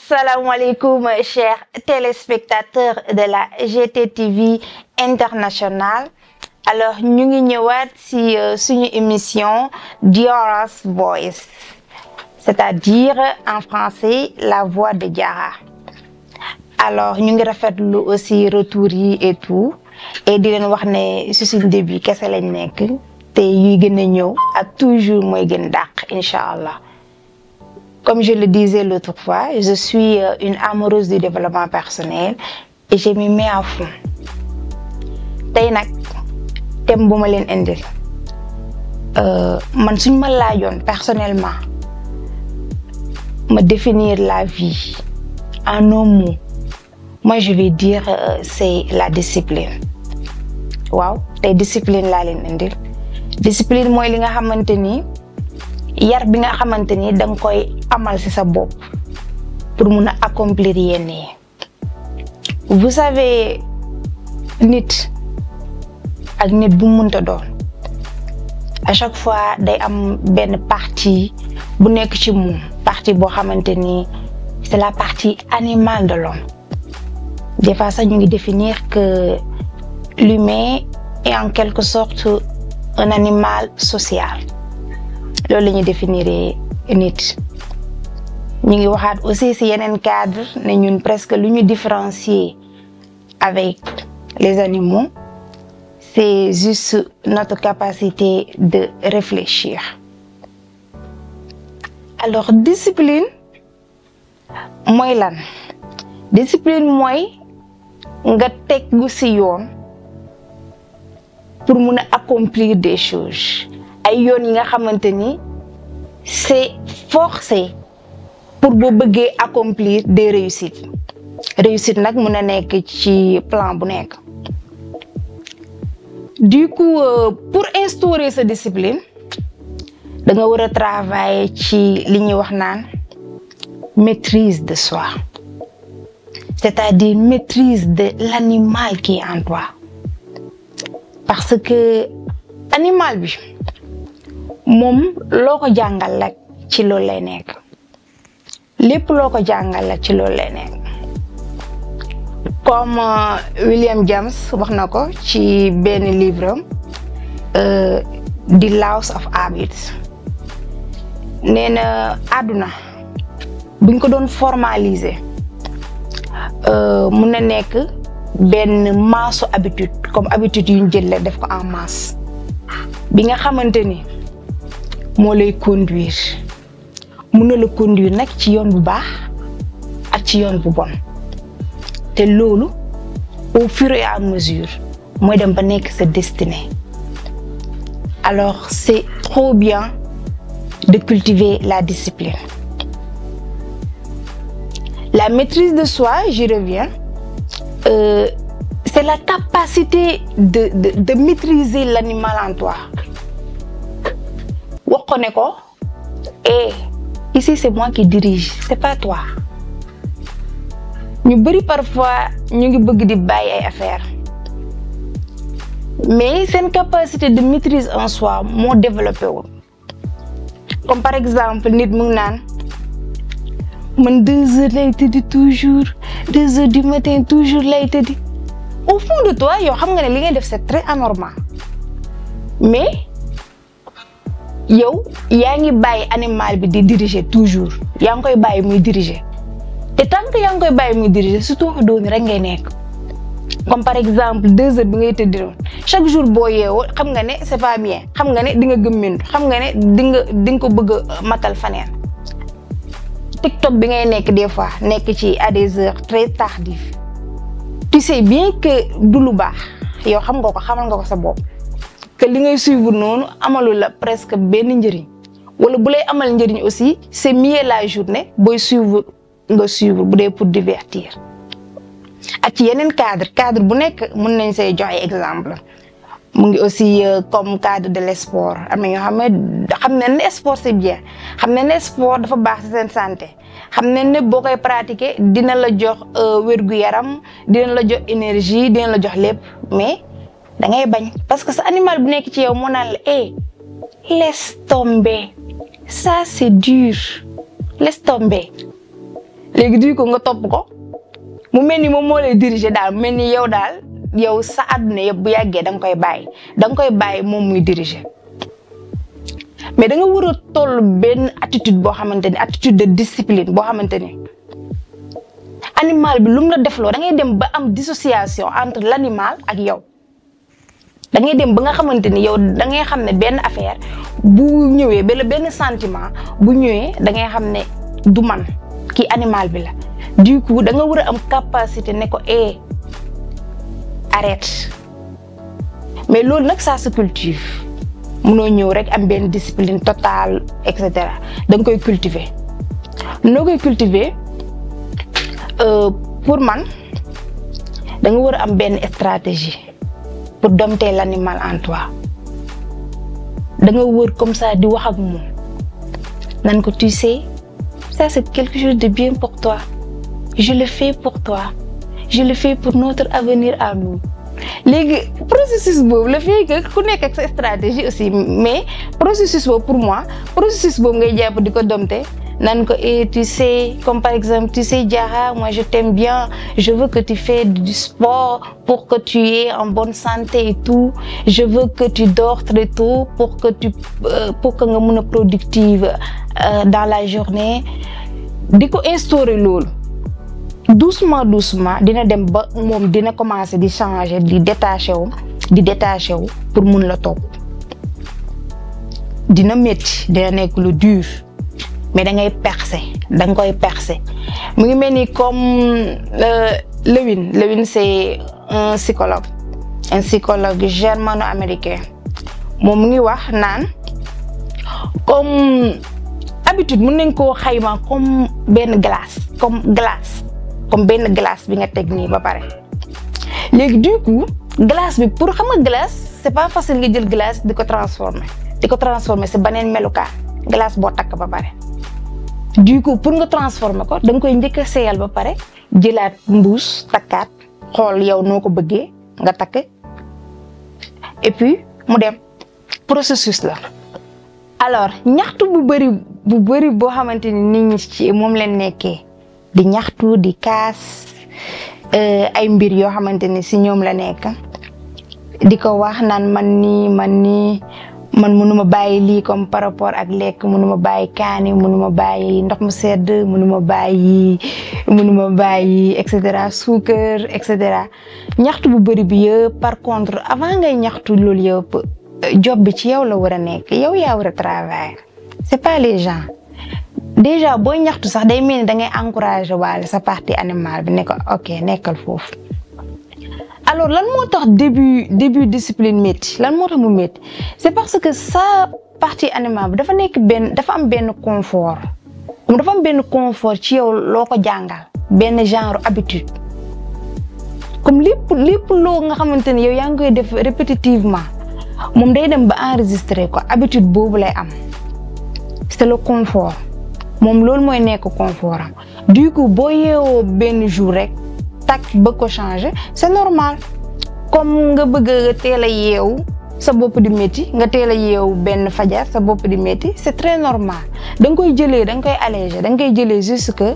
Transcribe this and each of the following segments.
asalaamaaleykum chers téléspectateurs de la GTTV internationale alors ñu ngi ñëwaat ci suñu émission Diora's Voice c'est-à-dire en français la voix de Diarra alors ñu ngi rafetlu aussi retour yi et tout et di leen wax ne ci suñu début kese lañ nekk te yuy gën a ñëw ak toujours mooy gën dàq incha allah comme je le disais l'autre fois je suis une amoureuse du développement personnel et je m'y mets à fond tey nag thème bu ma leen indil man suñ ma laajoon personnellement ma définir la vie en un mot moi je vais dire euh, c'est la discipline waaw tey discipline laa leen indil discipline mooy li nga xamante ni yar bi nga xamante ni da nga koy amal ci sa bopp pour mun a accomplir yenn yi vous savez nit ak nit bu munta doon à chaque fois day am benn partie bu nekk ci moom partie boo xamante ni c'est la partie animale de l'homme des fois sax ñu ngi définir que l'humain est en quelque sorte un animal social loolu la ñuy définir nit ñu ngi waxaat aussi ci yeneen cadre ne ñun presque lu ñu différencier avec les animaux c'est juste notre capacité de réfléchir alors discipline mooy lan discipline mooy nga tegu ci yoon pour mun a accomplir des choses ay yoon yi nga xamante ni c'est forcé pour boo bëggee accomplir des réussites réussite nag mun a nekk ci plan bu nekk du coup euh, pour instaurer sa discipline da nga war a travailler ci li ñuy wax naan maîtrise de soi c'est-à-dire maîtrise de l'animal qui est en toi parce que animal bi moom loo ko jàngal la ci loolu lay nekk lépp loo ko jàngal la ci loolu lay nekk comme William James wax na ko ci benn livre am The Laws of Habits nee na àdduna buñ ko doon formaliser mun na nekk benn maasu habitude comme habitude yu ñu jël la def ko en masse bi nga xamante ni moo lay conduire mun na la conduire nag ci yoon bu baax ak ci yoon bu bon te loolu au fur et à mesure mooy dem ba nekk sa destinée alors c'est trop bien de cultiver la discipline la maîtrise de soi j'y reviens euh, c'est la capacité de de de maîtriser l'animal en toi wax ko ne ko eh ici c'est moi qui dirige c'est pas toi ñu bari parfois ñu ngi bëgg di bàyyi ay affaire mais seen capacité de maîtrise en soi moo développé wul comme par exemple nit mu ngi naan man deux heures lay tëddi toujours deux heures du matin toujours lay tëddi au fond de toi yow xam nga ne li ngay def c'est très anormal mais yow yaa ngi bàyyi animal bi di diriger toujours yaa ngi koy bàyyi muy diriger te tant que yaa ngi koy bàyyi muy diriger surtout doomi rek ngay nekk comme par exemple deux heures bi ngay tëddi noonu chaque jour boo yeewoo xam nga ne c'est pas bien xam nga ne di nga gëmmintu xam nga ne di nga di nga ko bëgg a matal faneen TikTok bi ngay nekk des fois nekk ci à des heures très tardives tu sais bien que du lu baax yow xam nga ko xamal nga ko sa bopp que li ngay suivre noonu amalu la presque benn njëriñ wala bu lay amal njëriñ aussi c'est mieux la journée booy suivre nga suivre bu dee pour divertir ak ci yeneen cadre cadre bu nekk mën nañ say joxe exemple mu ngi aussi comme cadre de l'esport am na ñoo xam ne xam ne ne sport c'est bien xam ne ne sport dafa baax ci seen santé xam ne ne boo koy pratiquer dina la jox wér-gu-yaram dina la jox énergie dina la jox lépp mais da ngay bañ parce que sa animal bu nekk ci yow moo naan la eh laisse tomber ça c'est dur laisse tomber léegi du ko nga topp ko mu mel ni moom moo lay diriger daal mu mel ni yow daal yow sa àdduna yëpp bu yàggee da nga koy bàyyi da nga koy bàyyi moom muy diriger mais da nga war a toll benn attitude boo xamante ni attitude de discipline boo xamante ni animal bi lu mu la defloo da ngay dem ba am dissociation entre l' animal ak yow da ngay dem ba nga xamante ni yow da ngay xam ne benn affaire bu ñëwee ba benn sentiment bu ñëwee da ngay xam ne du man kii animal bi la du coup da nga war a am capacité ne ko eh arrête mais loolu nag ça se cultive munoo ñëw rek am benn discipline totale et cetera da nga koy cultiver noo koy cultiver pour man da nga war a am benn stratégie pour dompter l'animal en toi da nga wër comme ça di wax ak moom nan ko tu sais ça c'est quelque chose de bien pour toi je le fais pour toi je le fais pour notre avenir à nous léegi processus boobu le fait que ku nekk ak sa stratégie aussi mais processus boobu pour moi processus boobu ngay jàpp di ko dompter nan ko et tu sais comme par exemple tu sais Diarra moi je t'aime bien je veux que tu fais du sport pour que tu aies en bonne santé et tout je veux que tu dors très tôt pour que tu euh, pour que nga mën a productive euh, dans la journée di ko instaurer loolu doucement doucement dina dem ba moom dina commencer di changer di détaché wu di détaché wu pour mun la topp dina métti dina nekk lu dur mais da ngay percer da nga koy percer mu ngi mel ni comme Lewin Lewin c'est un psychologue un psychologue germano-américain moom mu ngi wax naan comme habitude mën nañ koo xayma comme benn glace comme glace comme benn glace bi nga teg nii ba pare léegi du coup glace bi pour xam nga glace c'est pas facile nga jël glace di ko transformer di ko transformer si beneen melukaan glace boo takk ba pare du coup pour nga transformer ko da nga koy njëkk a seeyal ba pare jëlaat mbuus takkaat xool yow noo ko bëggee nga takk et puis mu dem processus la alors ñaxtu bu bëri bu bëri boo xamante ni nit ñi ci moom leen nekkee di ñaxtu di kaas ay mbir yoo xamante ni si ñoom la nekk di ko wax naan man nii man nii man mënuma bàyyi lii comme par rapport ak lekk mënuma bàyyi kaani mënuma bàyyi ndox mu sedd mënuma bàyyi mënuma bàyyi et cetera suukar et cetera ñaxtu bu bëri bi yëpp par contre avant ngay ñaxtu loolu yëpp job bi ci yow la war a nekk yow yaa war a travailler c'est pas les gens déjà booy ñaxtu sax day mel ni da ngay encourager waale sa partie animale bi ne ko ok nekkal foofu alors lan moo tax début début discipline métti lan moo tax mu métti c'est parce que sa partie animale bi dafa nekk benn dafa am benn confort moom dafa am benn confort ci yow loo ko jàngal benn genre habitude comme lépp lépp loo nga xamante ni yow yaa ngi koy def répétitivement moom day dem ba enregistrer ko habitude boobu lay am c'est le confort moom loolu mooy nekk confort am du coup boo yeewoo benn jour rek tak bëgg ko changer c'est normal comme nga bëgg a teel a yeewu sa bopp di métti nga teel a yeewu benn fajar sa bopp di métti c'est très normal da nga koy jëlee da nga koy alléger da nga koy jëlee juste que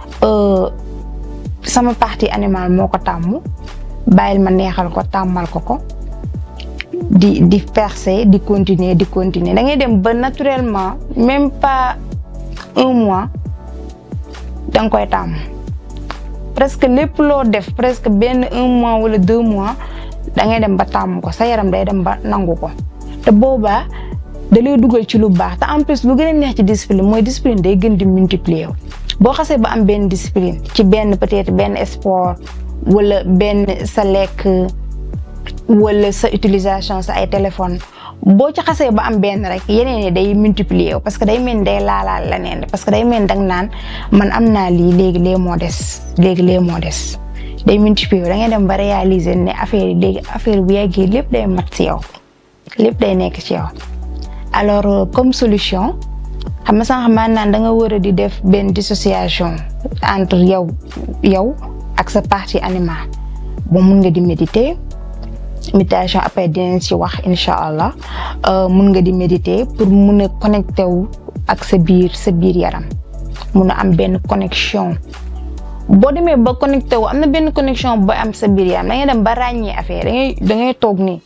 sama partie animale moo ko tàmm bàyyil ma neexal ko tàmmal ko ko di di percer di continuer di continuer da ngay dem ba naturellement même pas un mois da nga koy tàmm presque lépp loo def presque benn un mois wala deux mois da ngay dem ba tàmm ko sa yaram day dem ba nangu ko te boobaa da lay dugal ci lu baax te en plus lu gën a neex ci discipline mooy discipline day gën di multiplier wu boo xasee ba am benn discipline ci benn peut-être benn sport wala benn sa lekk wala sa utilisation sa ay téléphone boo ci xasee ba am benn rek yeneen yi day multiplier wu parce que day mel ni day laalaal leneen parce que day mel ni dang naan man am naa lii léegi lee moo des léegi lee moo des day multiplier wu da ngay dem ba réaliser ne affaire yi léegi affaire bu yàggee lépp day mat ci yow lépp day nekk ci yow alors comme solution xam nga sànq maa naan da nga war a di def benn dissociation entre yow yow ak sa partie animale bon mun nga di méditer méditation après dinañ ci wax incha allah mun nga di méditer pour mun a connecté wu ak sa biir sa biir yaram mun a am benn connexion boo demee ba connecté wu am na benn connexion booy am sa biir yaram da ngay dem ba ràññee affaire da ngay da ngay toog nii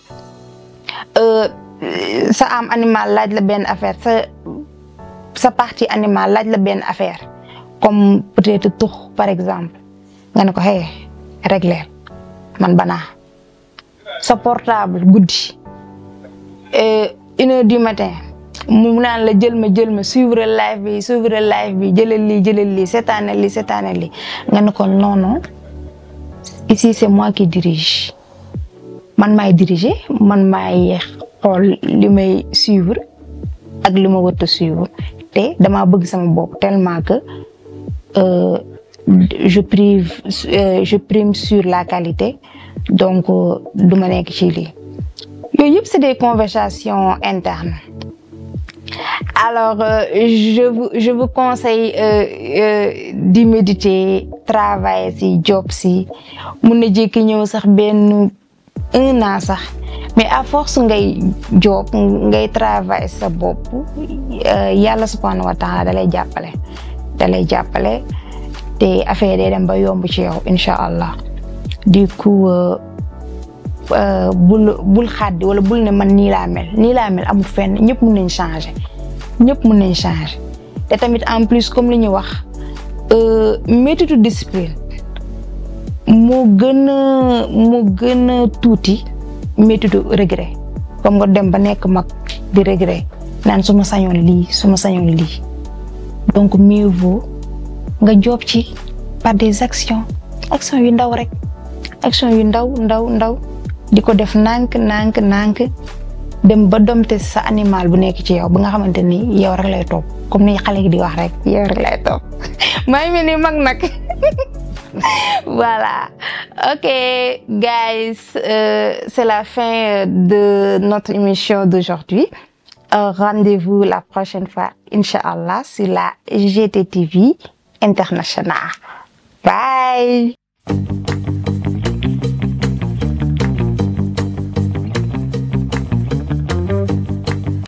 sa am animal laaj la benn affaire sa sa partie animal laaj la benn affaire comme peut-être tux par exemple nga ne ko hey réglé man banaa sa portable guddi une heure du matin mu naan la jël ma jël ma suivre live bi suivre live bi jëlal lii jëlal lii seetaane lii seetaane lii nga ne ko non non ici c'est moi qui dirige man maay diriger man maay xool li may suivre ak li ma wërta suivre te damaa bëgg sama bopp tellement que je prive je prime sur la qualité donc du ma nekk ci lii yooyu yëpp c'est des conversations internes alors euh, je vous je vous conseille euh, euh, di méditer travailler si job si mun na jékki ñëw sax benn un an sax mais à force ngay job ngay travailler sa bopp yàlla subhanahu wa taala da lay jàppale da lay jàppale te affaire day dem ba yomb ci yow incha allah du coup bul bul xaddi wala bul ne man nii laa mel nii laa mel amul fenn ñëpp mun nañ changer ñëpp mun nañ changer te tamit en plus comme li ñu wax méthode discipline moo gën a moo gën a tuuti méthode regret comme nga dem ba nekk mag di regret naan su ma sañoon lii su ma sañoon lii donc mieux vaut nga job ci par des actions actions yu ndaw rek action yu ndaw ndaw ndaw di ko def nànk nànk nànk dem ba domte sa animal bu nekk ci yow ba nga xamante ni yow rek lay topp comme ni xale gi di wax rek yow rek lay topp maa ngi mel ni mag nag voilà ok guys euh, c'est la fin de notre émission d'aujourd'hui euh, rendez-vous la prochaine fois Inch'Allah sur la GTTV internationale bye